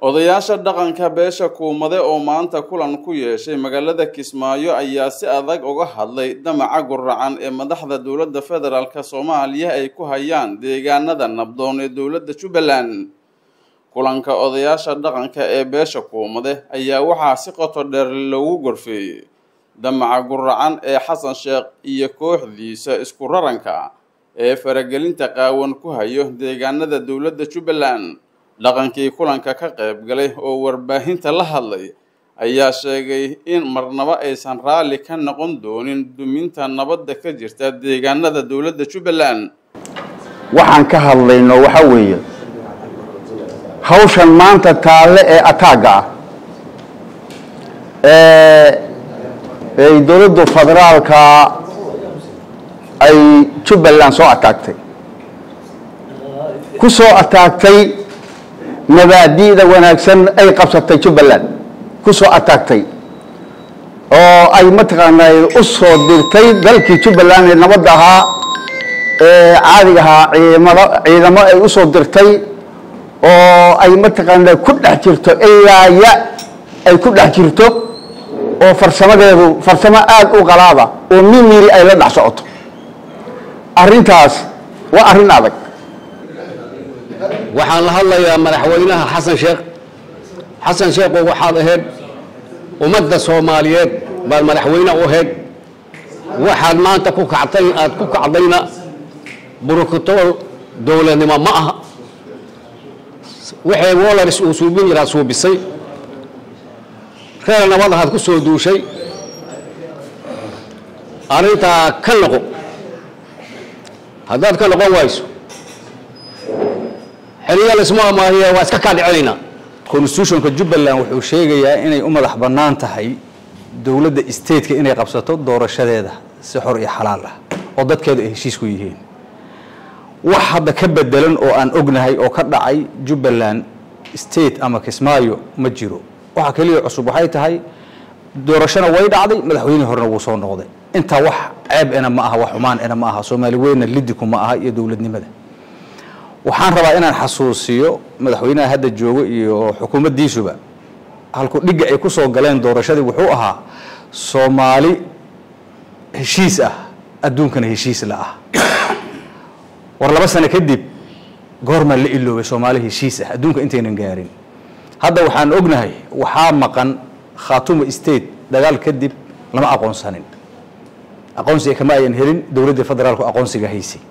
odayaasha dhaqanka beesha kuumade oo maanta kulan ku yeeshay magaalada kismaayo ayaa si adag uga hadlay damaca guracan ee madaxda dowladda federaalk soomaaliya ay ku hayaan deegaanada nabdoon ee dowladda jubbaland kulanka odayaasha dhaqanka ee beesha kuumade ayaa waxaa si qoto dheer loogu gorfeeyey damaca guracan ee xasan sheekh iyo kooxdiisa isku raranka ee faragelinta qaawan ku hayo deegaanada dowladda jubbaland dhaqankii kulanka ka qayb galay oo warbaahinta la hadlay ayaa sheegay in marnabo aysan raalli ka noqon doonin duminta nabadda ka jirta deegaanada dowladda jubbaland waxaan ka hadlayno waxa weeye hawshan maanta taalle ee ataagga ah ee ay dowladdu federaalka ay jubbaland soo ataagtay ku soo ataagtay mabaadi'da wanaagsan ay qabsatay jubbaland ku soo ataagtay oo ay mataqaanaa u soo dirtay dalkii jubbaland ee nabadda ahaa ee caadiga ahaa ciidamado ciidamo ay u soo dirtay oo ay mataqaanaa ku dhex jirto ilaa ya ay ku dhex jirto oo farsamadeedu farsamo aada u qalaada oo mimiri ay la dhex socoto arrintaas waa arrin adag waxaan la hadlayaa madaxweynaha xasan sheekh xasan sheekho waxaad ahayd ummadda soomaaliyeed baad madaxweyne u ahayd waxaad maanta ku kactay aad ku kacdayna burukutool dowladnimo ma aha waxay wolars uu suubin yaraad suubisay reer nabad ahaad ku soo duushay arrintaa ka noqo haddaad ka noqon wayso xiliya laisma amaahiye waa iska kaa dhicinaynaa constitutionka jubbaland wuxuu sheegayaa inay u madax bannaan tahay dowladda stateka inay qabsato doorashadeeda si xor iyo xalaal ah oo dadkeedu ay heshiis ku yihiin wax hadda ka bedelan oo aan ognahay oo ka dhacay jubbaland state ama kismaayo ma jiro waxa keliya cusub waxay tahay doorashona way dhacday madaxweynihii horena wuu soo noqday intaa wax ceeb ena ma aha wax xumaan ena ma aha soomaali weynna lidiku ma aha iyo dowladnimada waxaan rabaa inaan xasuusiyo madaxweynaha hadda joogo iyo xukuumaddiisuba halku dhigga ay ku soo galeen doorashadii wuxuu ahaa soomaali heshiis ah adduunkana heshiis la ah war laba sano kadib goormaa la iloobay soomaali heshiis ah adduunka intaynan gaarin hadda waxaan ognahay waxaa maqan khaatuma state dagaal kadib lama aqoonsanin aqoonsiga kama ayan helin dowladda federaalku aqoonsiga haysay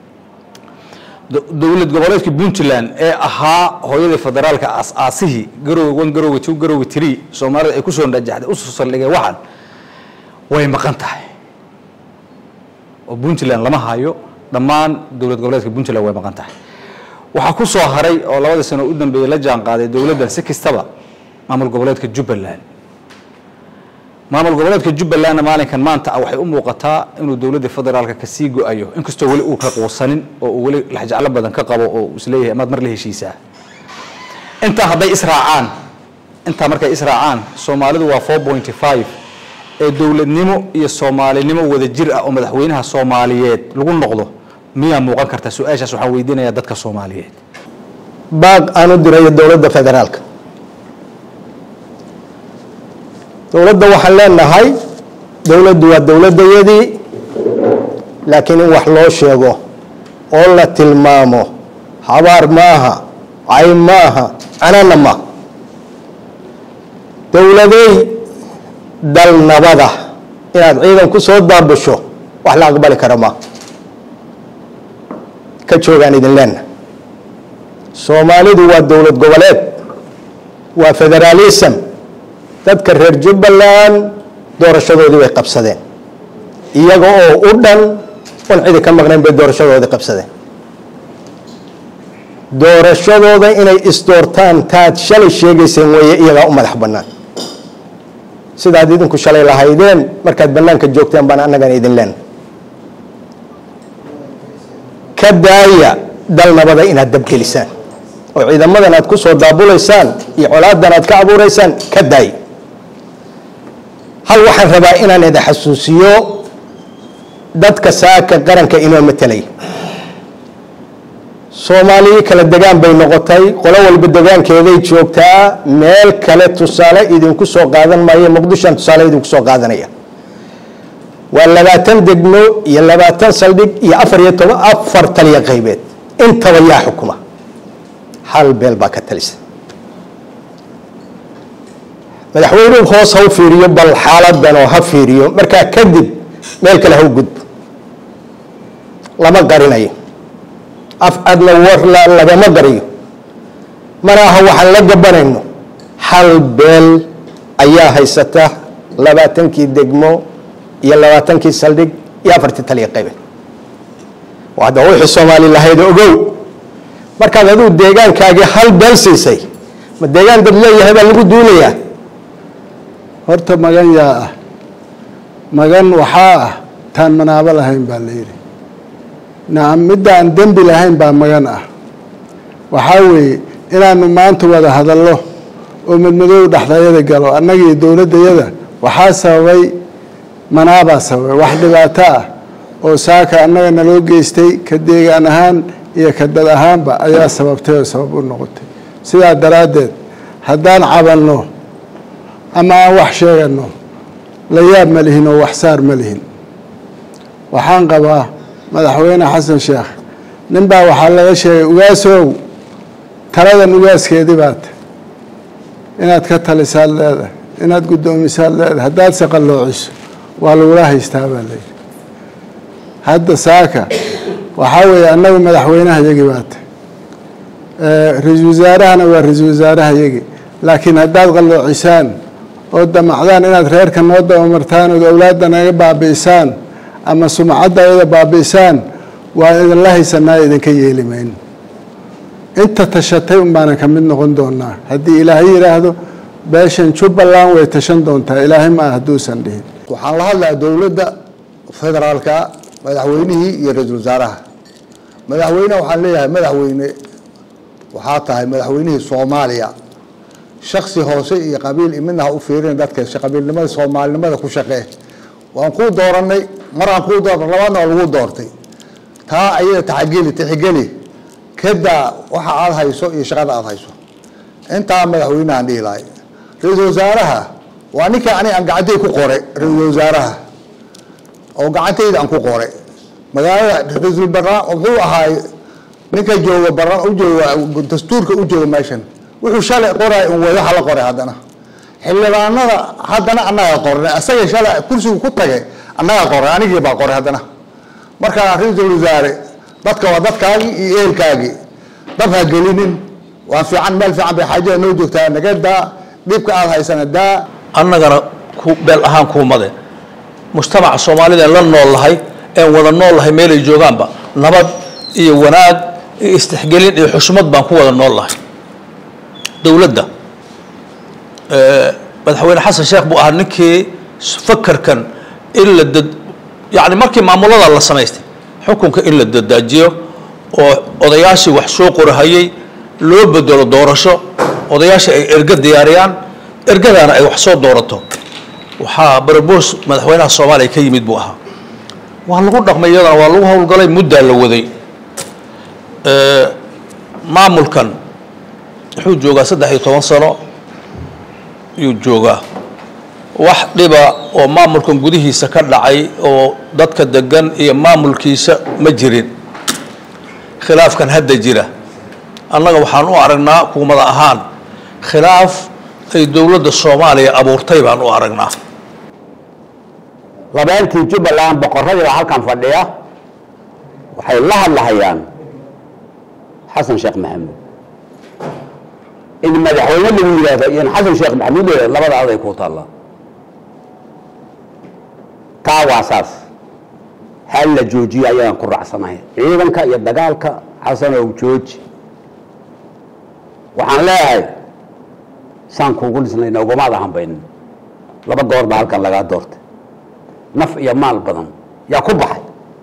dowlad goboleedka puntland ee ahaa hooyadii federaalka aas-aasihii garowga one garowga two garowga tree soomaalida ay kusoo najaxday usoo saldhigeen waxan way maqan tahay oo puntland lama hayo dhammaan dowlad goboleedka puntland way maqan tahay waxaa ku soo haray oo labadii sano u dambeeyey la jaan qaaday dowladdan si kastaba maamul goboleedka jubbaland maamul goboleedka jubbalandna maalinkan maanta ah waxay u muuqataa inuu dowladda federaalka kasii go-ayo inkastoo weli uu ka quusanin oo uu weli laxjeclo badan ka qabo oo isleeyahay amaad mar la heshiisaa intaa hadday israacaan intaa markay israacaan soomaalidu waa four pointy five ee dowladnimo iyo soomaalinimo wada jir ah oo madaxweynaha soomaaliyeed lagu noqdo miyaa muuqan karta su-aashaas waxaan weydiinayaa dadka soomaaliyeed baaq aan u dirayo dowladda federaalka dowladda waxaan leenahay dowladdu waa dowladdayadii laakiin in wax loo sheego oo la tilmaamo habaar maaha cay maaha canana maaha dowladey dal nabada inaad ciidan ku soo daabasho wax la aqbali kara maaha ka joogaan idin leenahay soomaalidu waa dowlad goboleed waa federaalism dadka reer jubbaland doorashadoodii way qabsadeen iyaga oo u dhan on cidi ka maqnayn bay doorashadoodii qabsadeen doorashadooda inay isdoortaan taad shalay sheegayseen weeye iyagaa u madax bannaan sidaad idinku shalay lahaydeen markaad bannaanka joogteen baan annagan idin leen ka daaya dal nabada inaad dabgelisaan oo ciidamadan aad ku soo daabulaysaan iyo colaadan aad ka abuuraysaan ka daaya hal waxaan rabaa inaan idin xasuusiyo dadka saaka qaranka inoo matelay soomaaliya kala degaan bay noqotay qolo walba degaankeeday joogtaa meel kale tusaale idinku soo qaadan maayo muqdishoan tusaale idinku soo qaadanaya waa labaatan degmo iyo labaatan saldhig iyo afar iyo toban afar taliya qaybeed intaba yaa xukuma hal beel baa ka talisa madaxweynuhu hoos ha u fiiriyo bal xaaladan oo ha fiiriyo markaa kadib meel kale ha u gudbo lama qarinayo af adna warla lagama gariyo mana aha waxaan la gabanayno hal beel ayaa haysata labaatankii degmo iyo labaatankii saldhig iyo afartii taliya qaybeed hadda wixii soomaali lahayd ogow markaad adigu deegaankaagii hal beel siisay ma deegaan dad leeyahay baa lagu duulayaa horta magan yaa ah magan waxaa ah taan manaabo lahayn baa la yidhi nacam midda aan dembi lahayn baa magan ah waxaa weeye inaanu maanta wada hadallo oo madmadoow dhexdayada galo annagii dowladdayada waxaa sababay manaabaa sababay wax dhibaato ah oo saaka annaga naloo geystay ka deegaan ahaan iyo ka dad ahaanba ayaa sababtay oo sabab u noqotay sidaa daraaddeed haddaan cabanno ama aan wax sheegano la yaab ma lihin oo wax saar ma lihin waxaan qabaa madaxweyne xasan sheekh nin baa waxaa laga sheegay ugaasow taladan ugaaskeedii baata inaad ka talisaad leedahay inaad guddoomisaad leedahay haddaad se qalloociso waa lagula haystaa baa layidhi hadda saaka waxaa weeye annagu madaxweynaha yagi baata ra-iisul wasaarahana waa ra-iisul wasaaraha yagi laakiin haddaad qalloocisaan oo damacdaan inaad reerka noo dabamartaan ood awlaadda naga baabi'isaan ama sumcadda ayada baabi'isaan waa idinla haysanaa idinka yeeli mayno inta tashatay un baanan ka mid noqon doonaa haddii ilaahay yidhaahdo beeshan jubbaland way tashan doontaa ilaahay ma ah hadduusan dhihin waxaan la hadlayaa dowladda federaalka madaxweynihii iyo ra-iisul wasaaraha madaxweyneha waxaan leeyahay madaxweyne waxaa tahay madaxweynihii soomaaliya shaksi hoose iyo qabiil imidna ha u fiirin dadka qabiilnimada soomaalinimada ku shaqee waan kuu dooranay maraan kuu doornay labaadna waa lagu doortay taa ayada taxageli tixgeli kadaa waxa aada hayso iyo shaqada aada hayso intaa madaxweynehaan dhihi lahay ra-iisul wasaaraha waa ninka ani aan gacantay ku qore ra-iisul wasaaraha oo gacantayda aan ku qore magaalada ra-iisul baraan wuxuu ahaay ninka jooga baraan u jooga dastuurka u jooga meeshan wuxuu shalay qoray un way waxa la qoray haddana xildhibaanada haddana annaga qornay asaga shalay kursigu ku tagay annaga qoray anigii baa qoray haddana marka ra-iisul wasaare dadka waa dadkaagii iyo eelkaagii dab ha gelinin waa fiican meel fiican bay xaajada noo joogtaa naga daa dhibka aada haysana daa annagana ku beel ahaan kuumade mujtamaca soomaalida en la nool lahay een wada nool lahay meelay joogaanba nabad iyo wanaag iyo istixgelin iyo xushmad baan ku wada nool lahay dowladda madaxweyne xasan sheekh buu ahaa ninkii fakarkan in la dad yani markii maamulada la samaystay xukunka in la dadaajiyo oo odayaashii wax soo qorahayay loo bedelo doorasho odayaashii ay erga diyaariyaan ergadaana ay wax soo doorato waxaa barboos madaxweynaha soomaaliya ka yimid buu ahaa waa lagu dhaqmay iyadana waa lagu howlgalay muddaa la waday maamulkan wuxuu joogaa saddex iyo toban sano yuu joogaa wax dhiba oo maamulkan gudihiisa ka dhacay oo dadka degan iyo maamulkiisa ma jirin khilaafkan hadda jira annaga waxaan u aragnaa kuumada ahaan khilaaf ay dowladda soomaaliya abuurtay baan u aragnaa labeentii jubbaland boqorradii baa halkan fadhiya waxay la hadlahayaan xasan sheekh maxamuud in madaxweyne lagu yidhaahdo iyo in xasan sheekh maxamuud la yidhahdo labada aday ku taallaa taa waa saas hal la joojiyo ayaan ku raacsanahay ciidanka iyo dagaalka xasanow jooji waxaan leeyahay saan kuugu dhisnayna ugamaada hambaynin laba goor baa halkan lagaa doortay naf iyo maal badan yaa ku baxay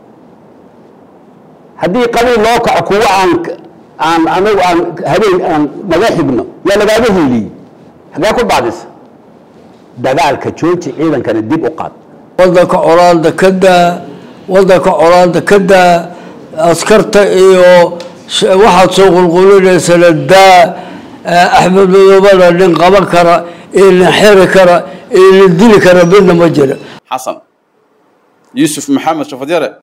haddii qabiil loo kaco kuwa aan aan anagu aan habeen aan naga xigno yaa lagaaga hiiliyey hagee ku daadisa dagaalka jooji ciidankana dib u qaad wadanka colaada ka daa wadanka colaada ka daa askarta iyo waxaad soo qulqulinaysana daa axmed madoobana nin qaban kara iyo nin xeri kara iyo nin dili kara midna ma jira xasan yuusuf maxamed shafadyare